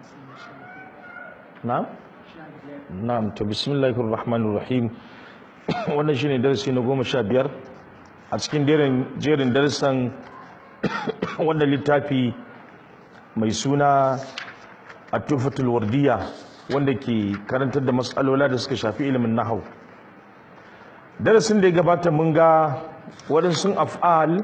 na'am na'am to bismillahir rahmanir rahim wannan shine darasi na goma sha biyar a cikin jerin darussan wannan littafi mai suna at-tufatul wardiya wanda ke karantar da matsalola da suka shafi ilimin nahau darasin da ya gabata mun ga waɗansu af'al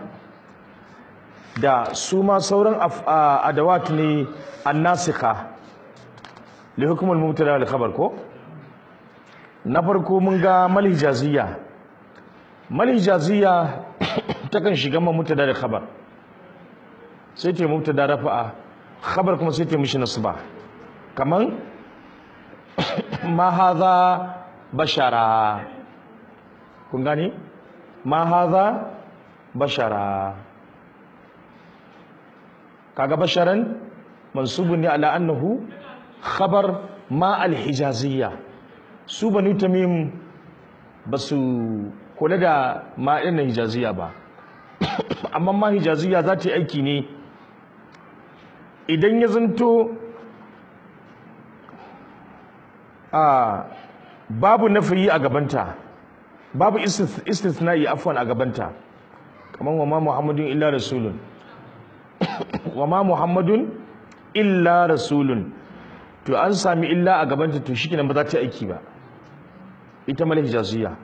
da su ma sauran adawat ne annasika li hukumar mubtada da khabar ko na farko mun ga malhijaziyya malhijaziyya takan shiga ma mubtada da khabar sai ta mubtada rafa'a khabar kuma sai ta mishi nasba kaman ma hadha bashara kun gani ma hadha bashara kaga basharan mansubun ne ala annahu khabar ma alhijaziyya su banu tamim basu kula da ma ɗin hijaziyya ba amma ma hijaziyya za ta yi aiki ne idan ya zanto a babu nafiyi a gabanta babu istithna'i afwan a gabanta kamar wa ma muhammadun illa rasulun wa ma muhammadun illa rasulun to an sami illa a gabanta to shi ba za ta aiki ba ita mala hijaziyya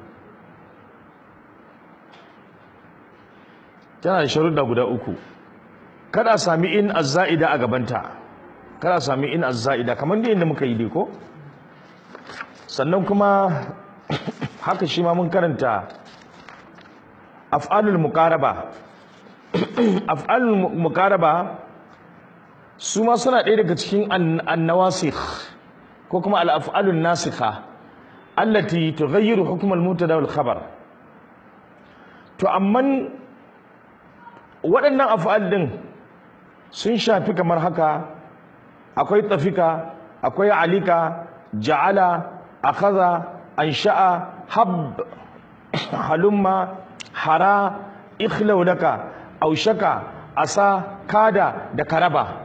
tana da sharuɗa guda uku kada sami in azza'ida a gabanta kada sami in azza'ida kamar da yadda muka yi dai ko sannan kuma haka shi ma mun karanta af'alul muqaraba af'alul muqaraba su ma suna ɗaya daga cikin annawasikh ko kuma al-af'alun nasikha allati tughayyiru hukm al-mubtada wal khabar to amman waɗannan af'al din sun shafi kamar haka akwai tafika akwai alika ja'ala akhadha ansha'a hab halumma hara ikhlau laka aushaka asa kada da karaba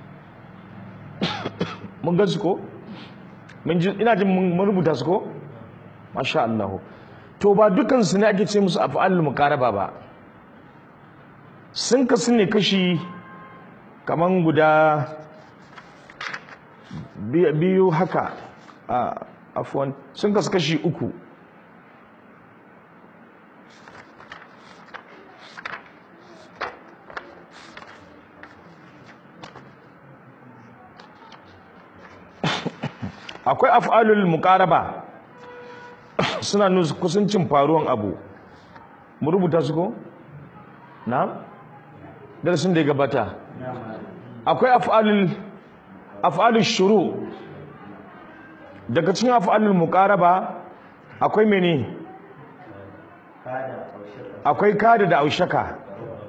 mun gan su ko ina jin mun rubuta su ko masha Allah to ba dukan su ne ake ce musu af'alul muqaraba ba sun kasu ne kashi kaman guda biyu haka a afwan sun kasu kashi uku akwai af'alul muqaraba suna nuna kusancin faruwan abu mu rubuta su ko na darasin da ya gabata akwai af'alul af'alul shuru daga cikin af'alul muqaraba akwai mene akwai kada da aushaka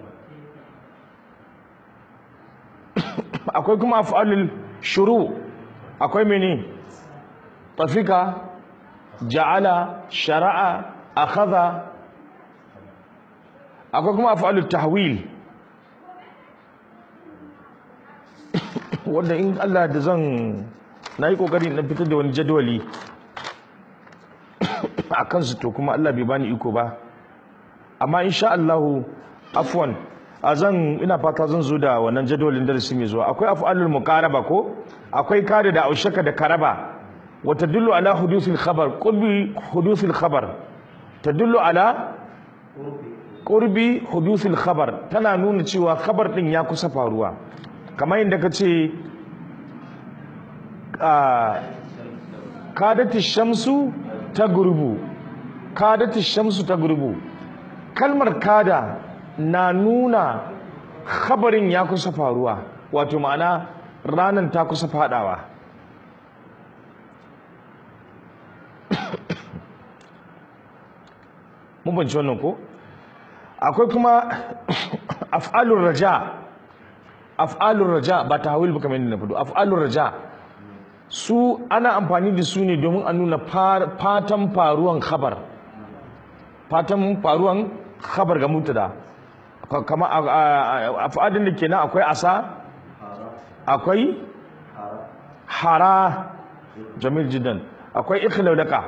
akwai kuma af'alul shuru akwai mene tafika ja'ala shara'a akhadha akwai kuma af'alut tahwil wanda in Allah da zan nayi kokari na fitar da wani jadwali a kansu to kuma Allah bai bani iko ba amma insha Allah afwan a zan ina fata zan zo da wannan jadwalin darasi mai zuwa akwai af'alul muqaraba ko akwai kada da aushaka da karaba wa tadullu ala hudusil khabar qurbi hudusil khabar tadullu ala qurbi hudusil khabar tana nuna cewa khabar din ya kusa faruwa kamar yadda ka ce kadati shamsu ta gurbu kadati shamsu ta gurbu kalmar kada na nuna khabarin ya kusa faruwa wato ma'ana ranar ta kusa fadawa mun banci wannan ko akwai kuma af'alur raja af'alur raja ba tahwil ba kamar yadda na fado af'alur raja su ana amfani da su ne domin a nuna fatan faruwan khabar fatan faruwan khabar ga mutada kama af'alin da kenan akwai asa akwai hara jamil jiddan akwai ikhlaudaka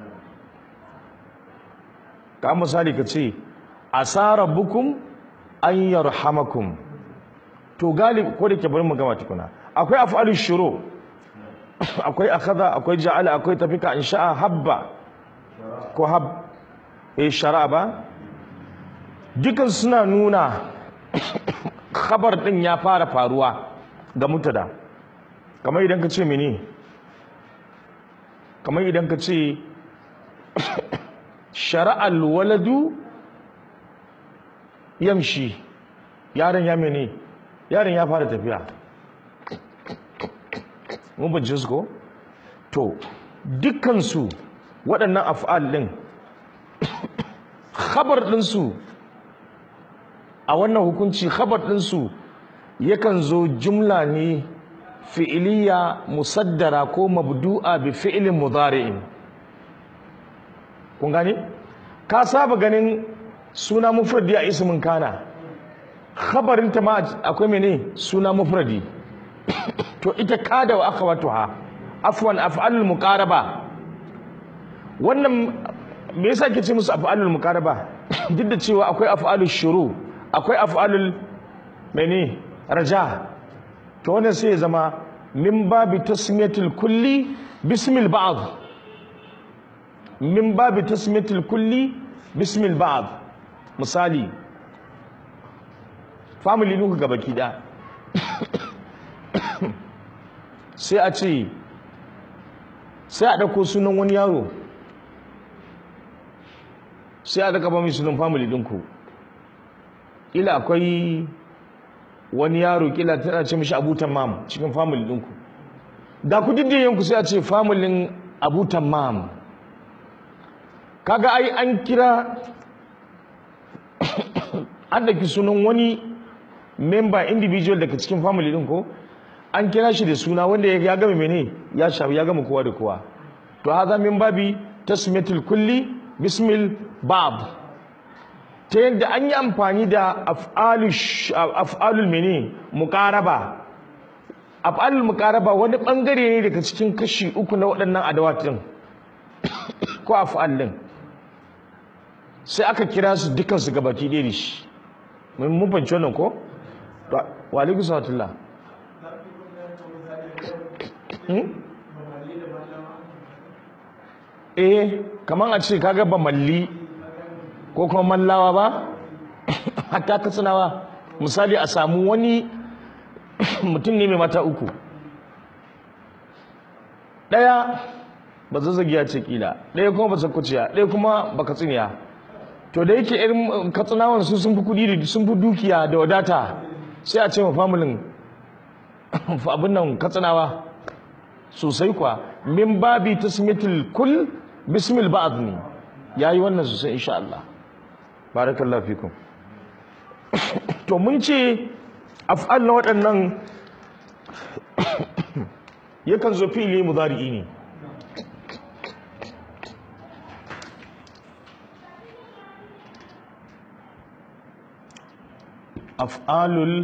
ka misali ka ce asa rabbukum an yarhamakum to galib ko da ke bari mu gama tukuna akwai af'alul shuru akwai akhadha akwai ja'ala akwai tafika insha'a habba ko hab eh shara ba dukan suna nuna khabar din ya fara faruwa ga mutada kamar idan ka ce mene kamar idan ka ce shara'al waladu yamshi yaron ya mene yaron ya fara tafiya mun bincin su ko to dukkansu waɗannan af'al ɗin khabar ɗinsu a wannan hukunci khabar ɗinsu yakan zo jumla ne fi'iliya musaddara ko mabdu'a bi fi'ilin mudari'in kun gane ka saba ganin suna mufradi a ismin kana khabarin ta ma akwai mene suna mufradi to ita kada wa akhawatuha afwan af'alul muqaraba wannan me yasa ke ce musu af'alul muqaraba duk da cewa akwai af'alul shuru akwai af'alul mene raja to wannan sai ya zama min babi tasmiyatul kulli bismil ba'd min babi tasmiyatul kulli bismil ba'd misali family nuku gaba da sai a ce sai a ɗauko sunan wani yaro sai a daga ba mai sunan family ɗinku ila akwai wani yaro kila tana ce mishi abutan mam cikin family ɗinku da ku yanku sai a ce familin abutan mam kaga ai an kira an daki sunan wani member individual daga cikin family ɗin ko an kira shi da suna wanda ya gama mene ya shafi ya gama kowa da kowa to haza min babi tasmiyatul kulli bismil bab ta yadda an yi amfani da af'alul mene muqaraba af'alul muqaraba wani bangare ne daga cikin kashi uku na waɗannan adawatin ko af'al din sai aka kira su dukan su gabaki ɗaya da shi mun fahimci wannan ko wa alaikum salatullah eh kaman a ce kaga ba malli ko kuma mallawa ba hatta katsinawa misali a samu wani mutum ne mai mata uku ɗaya ba zazzagiya ce kila ɗaya kuma ba sakkuciya ɗaya kuma ba katsiniya to da yake irin katsinawan su sun fi kuɗi da sun fi dukiya da wadata sai a ce ma familin abin nan katsinawa sosai kwa min babi tasmiyatul kul bismil ba'd ne yayi wannan sosai insha Allah barakallahu fikum to mun ce af'al na waɗannan yakan zo fili mudari'i ne af'alul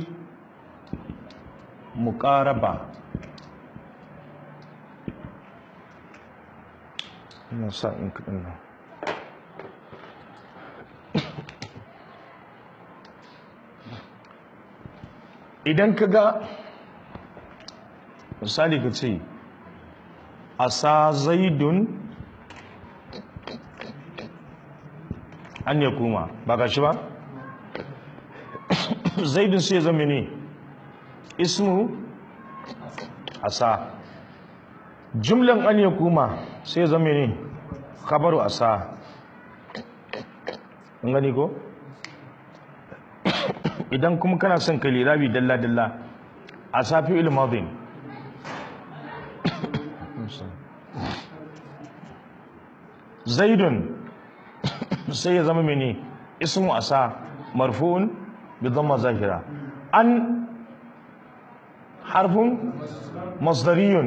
muqaraba ina sa in kaɗin nan idan ka ga misali ka ce asa zaidun an ya kuma ba ga shi ba zaidun sai zama ne ismu asa jumlan an ya kuma sai zama ne kabaru asa an gani ko idan kuma kana son ka lirabi dalla dalla asa fi ilmadin zaidun sai ya zama mene ismu asa marfu'un bi dhamma zahira an harfun masdariyun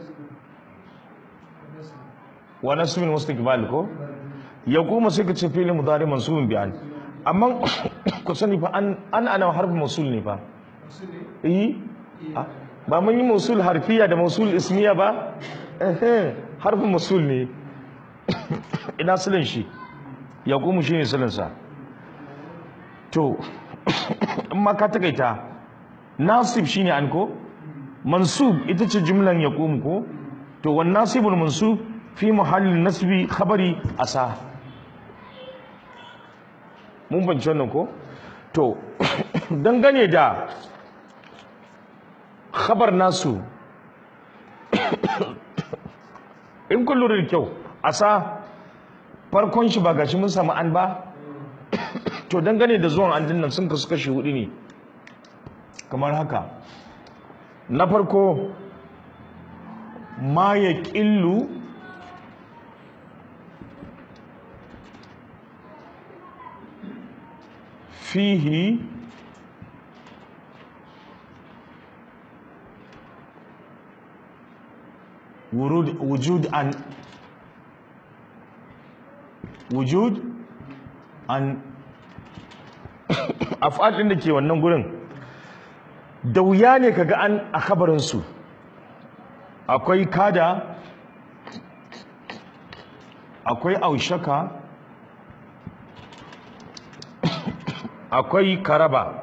wa nasbin mustaqbal ko ya kuma sai ka ce fi'il mudari mansubun bi an amma ku sani fa an an ana harfin mausul ne fa eh ba mun yi musul harfiya da musul ismiya ba Ehe, harfin musul ne ina silin shi ya kuma shi ne silinsa to in ma ka takaita nasib shine an ko mansub ita ce jumlan ya ko to wan nasibul mansub fi muhallin nasbi khabari asa mun bance wannan ko to dangane da khabar nasu in kun lura da kyau asa farkon shi ba gashi mun samu an ba to dangane da zuwan an dinnan sun kasu kashi hudu ne kamar haka na farko ma ya ƙillu fihi wurud- wujud an wujud an af'al ɗin da ke wannan gurin da wuya ne kaga an a kabarinsu akwai kada akwai aushaka akwai karaba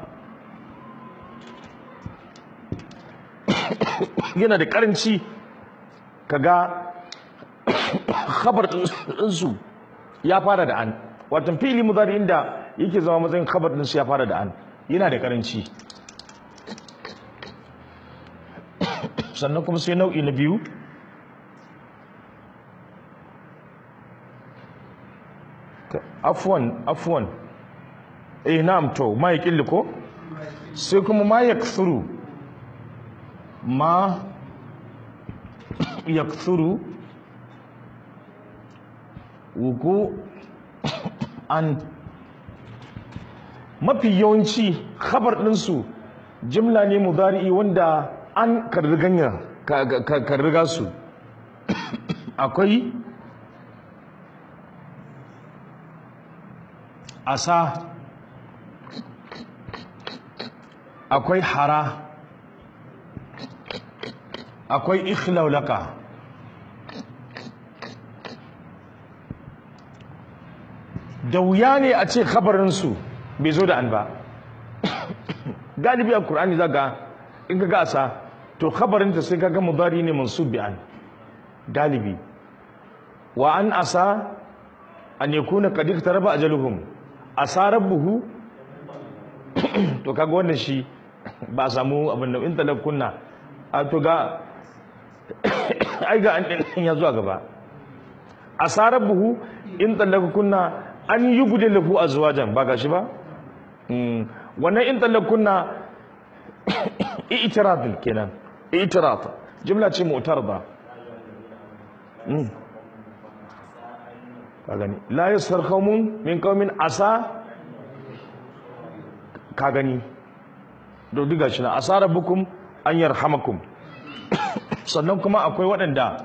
yana da karanci kaga khabar ɗinsu ya fara da an watan fili mudari inda yake zama matsayin khabar ɗinsu ya fara da an yana da karanci sannan kuma sai nau'i na biyu afwan afwan eh na'am to ma ya ko sai kuma ma ya ma ya wuku an mafi yawanci khabar ɗinsu jimla ne mudari'i wanda an karriganya karriga su akwai asa akwai hara akwai ikhlaulaka da wuya ne a ce khabarinsu bai zo da an ba galibi a Kur'ani zaga in ka gasa to khabarinta sai kaga mudari ne mansub bi an galibi wa an asa an yakuna qad iktaraba ajaluhum asa rabbuhu to kaga wannan shi ba samu abin da in talakkunna a to ga ai ga an din ya zuwa gaba asa rabbuhu in talakkunna an yubdilahu azwajan ba gashi ba wannan in talakkunna i'tirad kenan i'tirad jumla ce mu'tarada ka gani la yasar qaumun min qaumin asa ka gani to diga shi na asa rabbukum an yarhamakum sannan kuma akwai waɗanda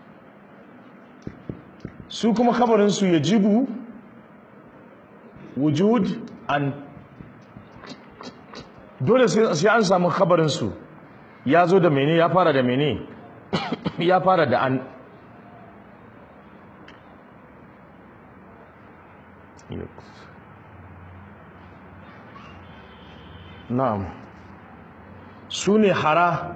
su kuma kabarin su yajibu wujud an dole sai an samu khabarinsu ya zo da mene ya fara da mene ya fara da an na'am su ne hara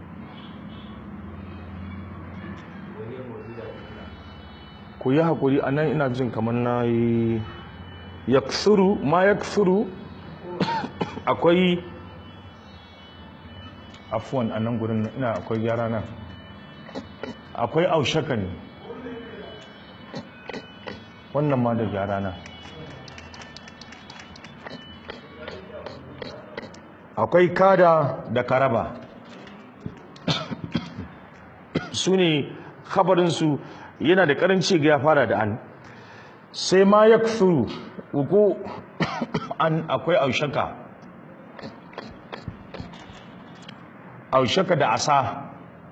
ku yi haƙuri a nan ina jin kamar na yi yaksuru ma yaksuru akwai afuwan a nan gurin ina akwai gyara nan akwai aushaka ne wannan ma da gyara nan akwai kada da karaba su ne khabarinsu yana da karanci ga ya fara da an sai ma ya uku an akwai aushaka aushaka da asa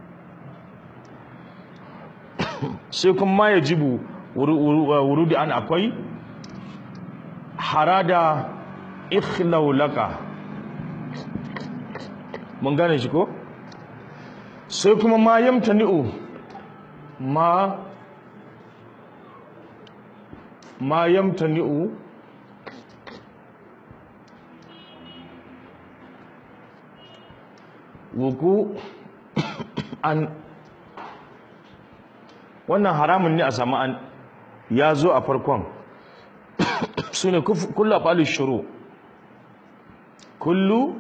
sai kuma ya jibu wurudi an akwai harada ikhlaulaka mun gane shi ko sai kuma ma yamtani'u ma ma yamtani'u wuku an wannan haramun ne a samu an ya zo a farkon su ne kullu af'alu shuru kullu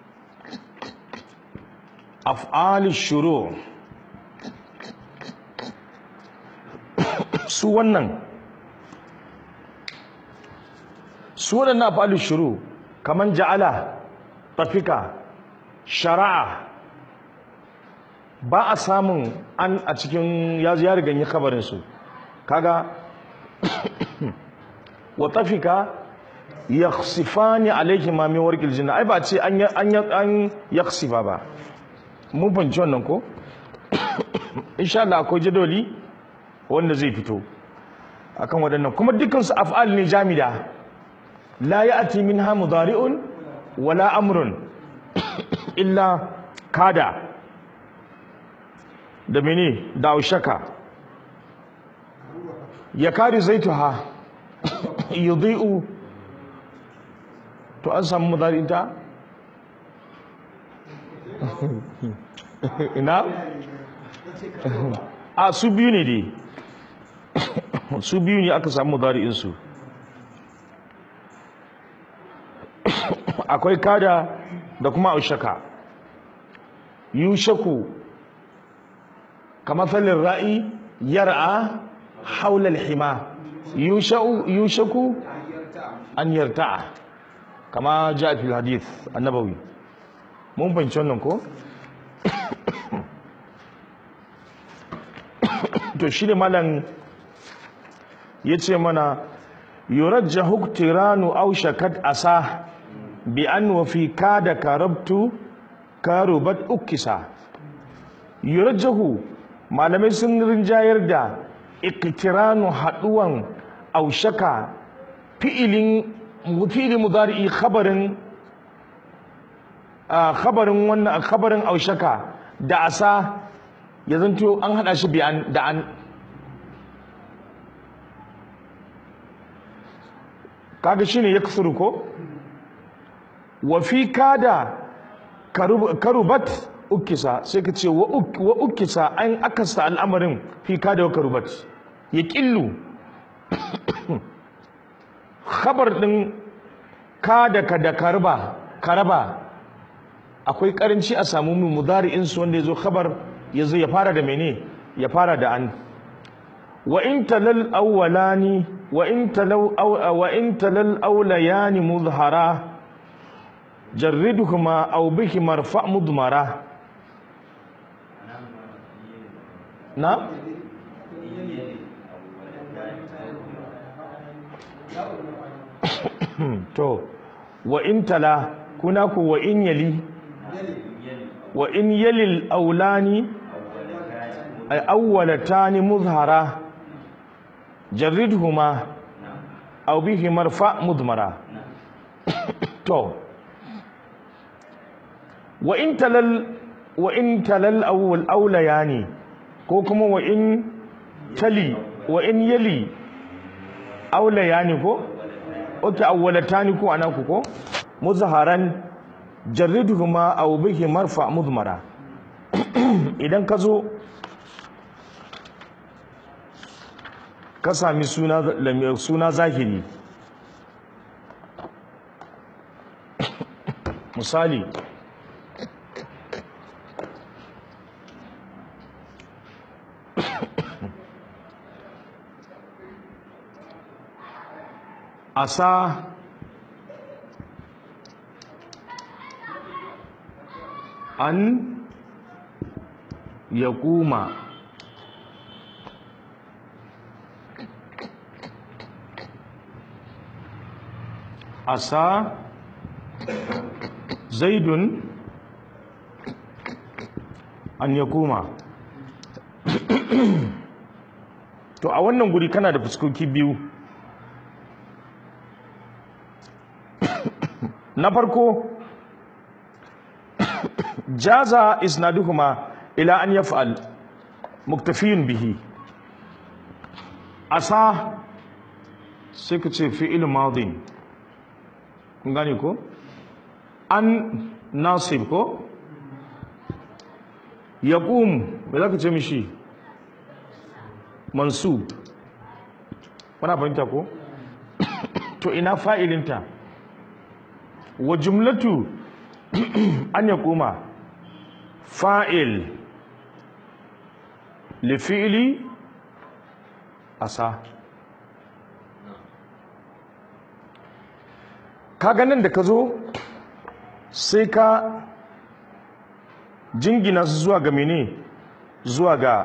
af'alu shuru su wannan su waɗannan af'alu shuru kaman ja'ala tafika shara'a ba a samun an a cikin ya ya rigan yi kabarinsu kaga wa tafika yakhsifani alayhi ma min warqil jinna ai ba ce an an an yakhsifa ba mun fahimci wannan ko insha Allah akwai jadoli wanda zai fito akan waɗannan kuma dukkan su af'al ne jamida la ya'ti minha mudari'un wala amrun illa kada da mene da aushaka ya kari zaituha yudhi'u to an samu mudari'inta ina a su biyu ne dai su biyu ne aka samu mudari'insu akwai kada da kuma aushaka yushaku kamathalin ra'i yar'a haula al-hima yushau yushaku an yarta'a kama ja fi hadith annabawi mun fahimci wannan ko to shi ne malam ya ce mana yurajjahu iktiranu aw shakat asa bi an wa fi kada karabtu karubat ukisa yurajjahu malamai sun rinjayar da iktiranu haduwan aushaka fi'ilin fi'ilin mudari'i khabarin khabarin wannan khabarin aushaka da asa ya zanto an hada shi bi'an da an kaga shine yaksuru ko wa fi kada karubat ukisa sai ka ce wa ukisa an akasta al'amarin fi kada wa karubat ya killu khabar din kada ka da karba karaba akwai karanci a samu mu mudari'in su wanda yazo khabar yazo ya fara da mene ya fara da an wa in talal awwalani wa in talaw wa in talal awlayani muzhara jarridhuma aw bihi marfa mudmara na to wa in tala kuna ku wa in yali wa in yalil aulani ay awwalatani muzhara jarridhuma aw bihi marfa mudmara to wa in talal wa in talal awwal aulayani ko kuma wa in tali wa in yali aulayani ko oke awwalatani ko anan ko muzharan jarridhuma aw bihi marfa mudmara idan ka zo ka sami suna suna zahiri misali asa an ya kuma asa zaidun an ya kuma to a wannan guri kana da fuskoki biyu na farko jaza isnaduhuma ila an yaf'al muktafiyin bihi asa sai ka ce fi'il madin kun gane ko an nasib ko yaqum me zaka ce mishi mansub kuna fahimta ko to ina fa'ilinta wa jumlatu an yaquma fa'il li fi'li asa ka ganin da ka zo sai ka jingina su zuwa ga mene zuwa ga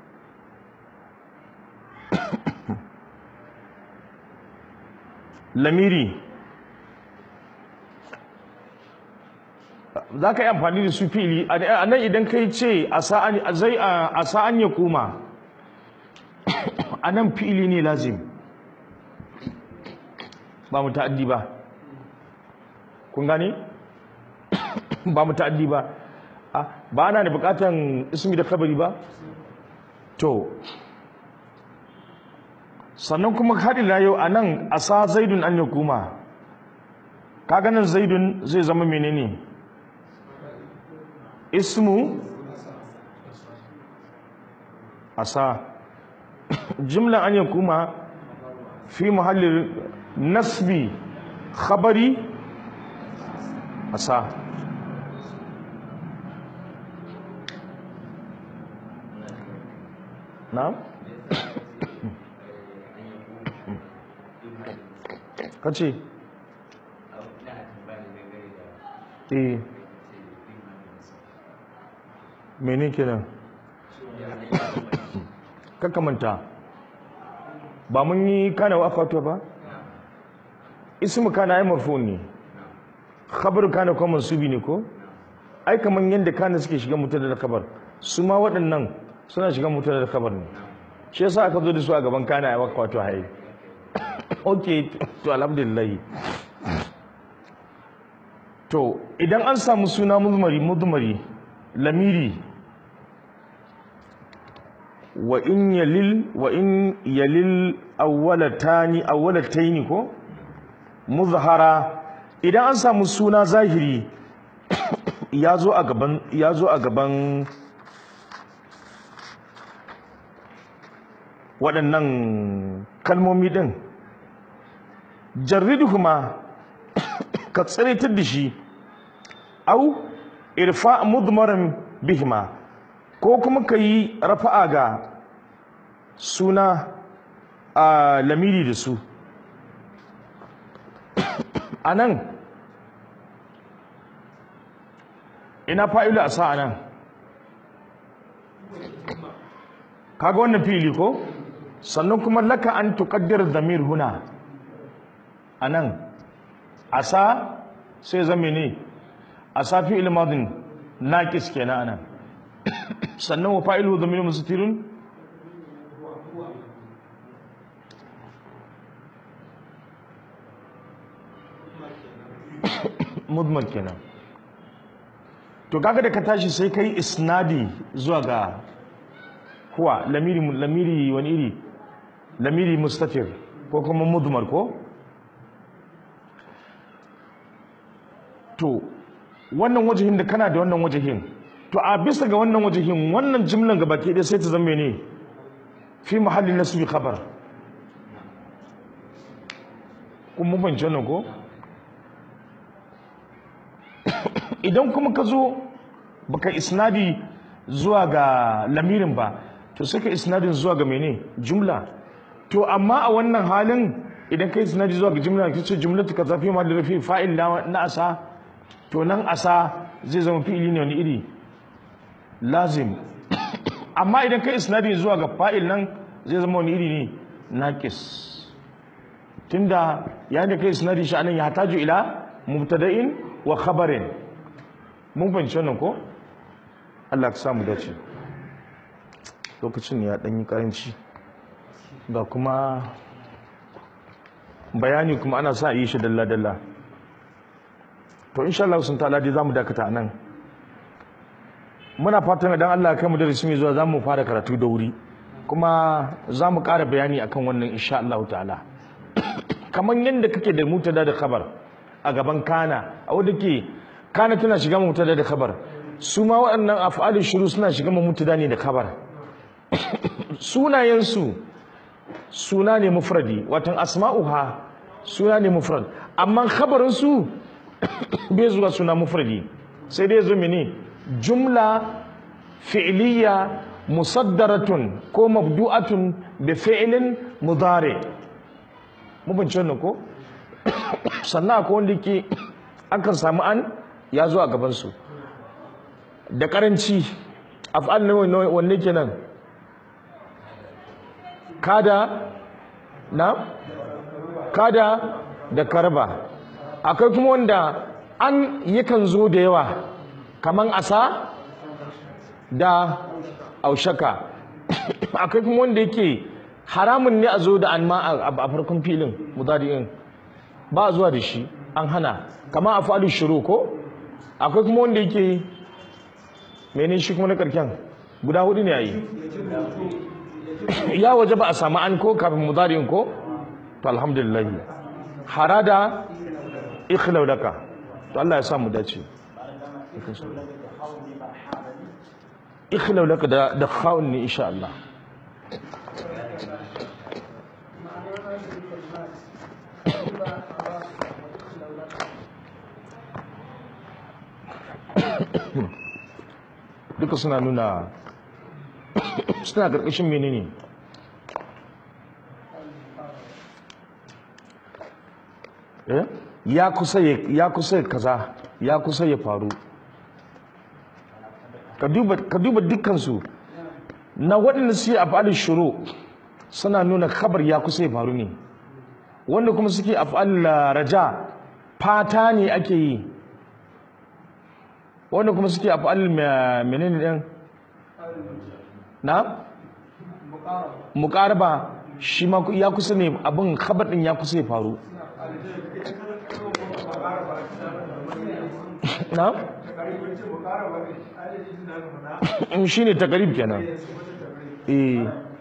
lamiri za ka yi amfani da su fili a nan idan kai ce a sa'an ya koma a nan fili ne lazim ba mu ta'addi ba kun gane ba mu ta'addi ba ba ana da bukatan ismi da kabari ba to sannan kuma hadila yau a nan a sa zaidun an yakuma kaga nan zaidun zai zama menene ismu asa jimlan an yakuma fi muhallin nasbi khabari asa na'am kace eh mene kenan kakamanta ba mun yi kana wa akwatuwa ba ismu kana ai marfu ne khabar kana kuma mansubi ne ko ai kaman yanda kana suke shiga mutum da kabar su ma waɗannan suna shiga mutum da kabar ne shi yasa aka zo da su a gaban kana ai akwatuwa haye ok to alhamdulillah to idan an samu suna mudmari mudmari lamiri wa in yalil wa in yalil awwalatani awwalataini ko muzhara idan an samu suna zahiri ya zo a gaban ya zo a gaban waɗannan kalmomi ɗin jarridhuma ka tsiritar da shi au irfa mudmaran bihima ko kuma ka yi rafa'a ga suna a lamiri da su a nan ina fa'ilu a sa'a nan kaga wannan fili ko sannan kuma laka an tuƙaddar zamir huna a nan asa sai zame ne a safi ilmadin naƙis kenan anan sannan wa fa'ilu zamir musutirun mudmar kenan to kaga da ka tashi sai kai isnadi zuwa ga kuwa lamiri lamiri wani iri lamiri mustafir ko kuma mudmar ko to wannan wajihin da kana da wannan wajihin to a bisa ga wannan wajihin wannan jimlan gabaki ɗaya sai ta zama ne fi mahallin nasbi khabar kun mun fahimci wannan ko idan kuma ka zo baka isnadi zuwa ga lamirin ba to sai ka isnadin zuwa ga mene jumla to amma a wannan halin idan ka isnadi zuwa ga jumla ka ce jumlatu ka zafi ma da rafi fa'il na asa to nan asa zai zama fi'ili ne wani iri lazim amma idan ka isnadi zuwa ga fa'il nan zai zama wani iri ne naqis tunda yayin da ka isnadi shi anan ya hataju ila mubtada'in wa khabarin mun fahimci wannan ko Allah ka samu dace lokacin ya ɗanyi karanci ga kuma bayani kuma ana sa yi shi dalla-dalla to insha Allah sun ta'ala dai zamu dakata a nan muna fatan idan Allah ya kai mu darasi mai zuwa za mu fara karatu da wuri kuma za mu ƙara bayani akan wannan insha Allah ta'ala kamar yadda kake da mutada da khabar a gaban kana a wadda ke kana tana shiga mutada da khabar su ma waɗannan af'alin shuru suna shiga mutada ne da khabar sunayensu suna ne mufradi watan asma'uha suna ne mufrad amma khabarin su bai zuwa suna mufradi sai dai zo mene jumla fi'liya musaddaratun ko mabdu'atun bi fi'lin mudari mu bince wannan ko sannan akwai wanda yake akan samu an ya zo a gaban su da karanci af'al ne wanne kenan kada na kada da karba akwai kuma wanda an yakan zo da yawa kaman asa da aushaka akwai kuma wanda yake haramun ne a zo da an ma a farkon filin mudari'in ba a zuwa da shi an hana kama a faɗi shiru ko akwai kuma wanda yake mene shi kuma na karken guda hudu ne a yi ya waje ba a samu an ko kafin mudari'in ko to alhamdulillah harada ikhlau laka to Allah ya sa mu dace ikhlau laka da da khawun ne insha Allah duka suna nuna suna karkashin menene eh ya kusa ya kusa kaza ya kusa ya faru ka duba dukkansu na waɗanda suke afalin shuru suna nuna kabar ya kusa ya faru ne wanda kuma suke afalin raja fata ne ake yi wanda kuma suke afalin menene ɗin na muƙaraba shi ma ya kusa ne abin kabar ɗin ya kusa ya faru na? shi ne takarib kenan eh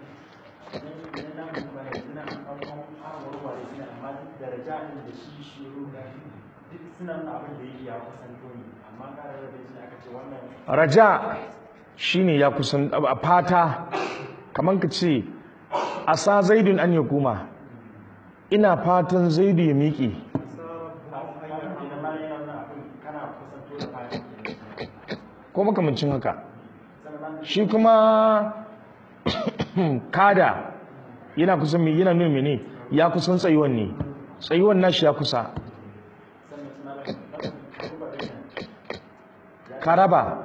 raja shine ya kusan a fata kamar ka ce asa zaidun an ya kuma ina fatan zaidu ya miƙe ko makamancin haka shi kuma kada yana kusan mai yana nuna mene ya kusan tsayuwan ne tsayuwan nashi ya kusa karaba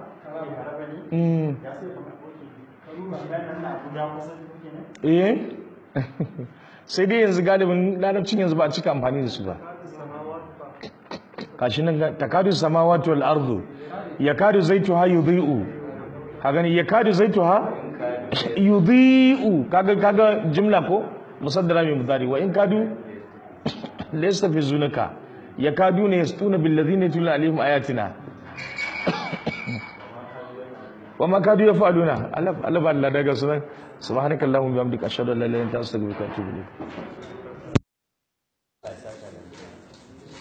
eh sai dai yanzu galibin larabcin yanzu ba a cika amfani da su ba kashi nan takadu samawati wal ardu yakadu zaituha yudhi'u ka gani yakadu zaituha yudhi'u kaga kaga jumla ko musaddara mai mudari wa in kadu laysa fi zunaka yakadu ne yastuna bil ladina yatuna alaihim ayatina wa ma kadu yafaluna Allah Allah daga sunan subhanakallahumma bihamdika ashhadu an la ilaha illa anta astaghfiruka wa atubu ilayk